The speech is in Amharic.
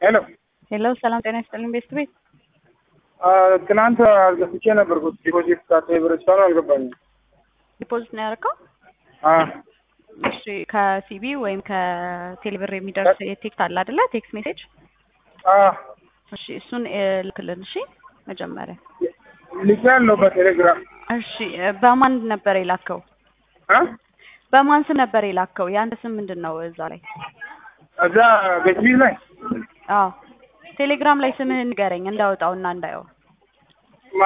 ሄሎ ሄሎ ሰላም ጤና ይስጥልኝ ቤስት ቤት ትናንት አስገብቼ ነበርኩት ዲፖዚት ካርታ ብር እስካሁን አልገባኝም። ዲፖዚት ነው ያደረገው? አ እሺ ከሲቢ ወይም ከቴሌብር የሚደርስ ቴክስት አለ አይደለ? ቴክስት ሜሴጅ አ እሺ እሱን እ ልክልን። እሺ መጀመሪያ ልክ ያለው በቴሌግራም እሺ እ በማን ነበር የላከው? አ በማን ስም ነበር የላከው? የአንተ ስም ምንድን ነው እዛ ላይ? እዛ ቤትቢት ላይ አዎ ቴሌግራም ላይ ስምህን ንገረኝ እንዳወጣውና እንዳየው።